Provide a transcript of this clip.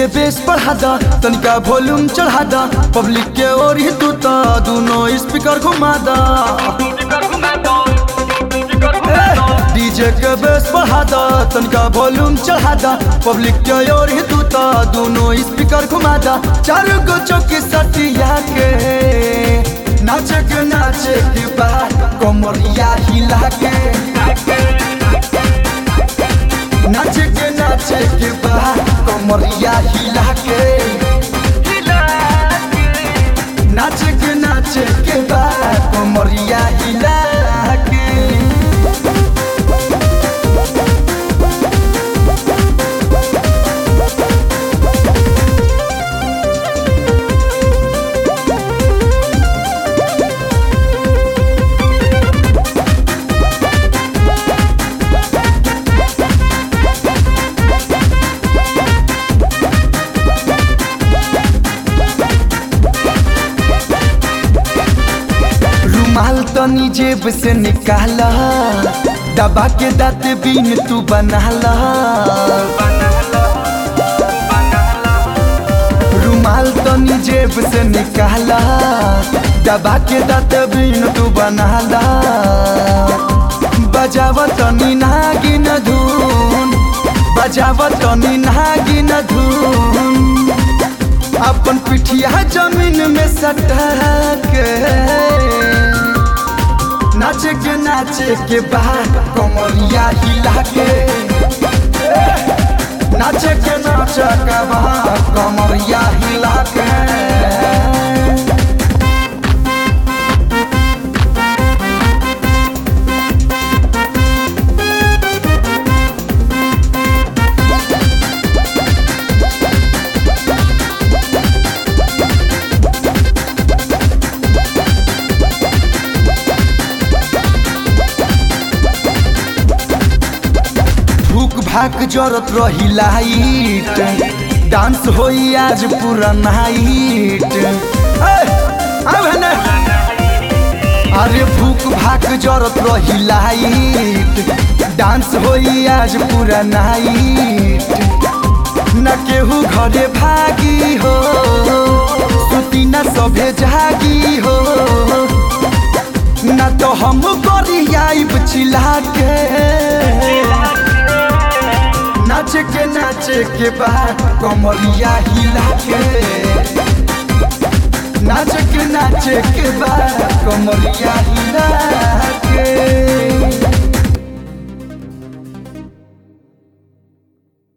के बेस बढ़ा दा तनिका वॉल्यूम चढ़ा दा पब्लिक के ओर ही तू ता दोनों स्पीकर घुमा दा डीजे के बेस बढ़ा दा तनिका वॉल्यूम चढ़ा दा पब्लिक के ओर ही तू ता दोनों स्पीकर घुमा दा चार गो चौकी सटिया के नाचे के नाचे के बाद कमरिया हिला के नाचे के नाचे के बाद कमरिया हिला के नाचे के नाचे के बाद कमरिया हिला के रुमाल तनी जेब से निकाला दबा के दाँत बीन तू बनाला रुमाल तनी जेब से निकाला दबा के दाँत बीन तू बनाला बजावा तनी नागिन धुन बजावा तनी नागिन धुन अपन पिठिया जमीन में सटा के नाचे के नाचे के बाद कमरिया हिला के नाचे के नाचे के बाद कमरिया हिला के भूख भाक जरत रही लाइट डांस होई आज पूरा नाइट अरे भूख भाक जरत रही लाइट डांस होई आज पूरा नाइट न केहू घरे भागी हो सुती न सभे जागी हो न तो हम गरियाब चिल्ला के नाचे के नाचे के बाद कमरिया हिला के नाचे के नाचे के बाद कमरिया हिला के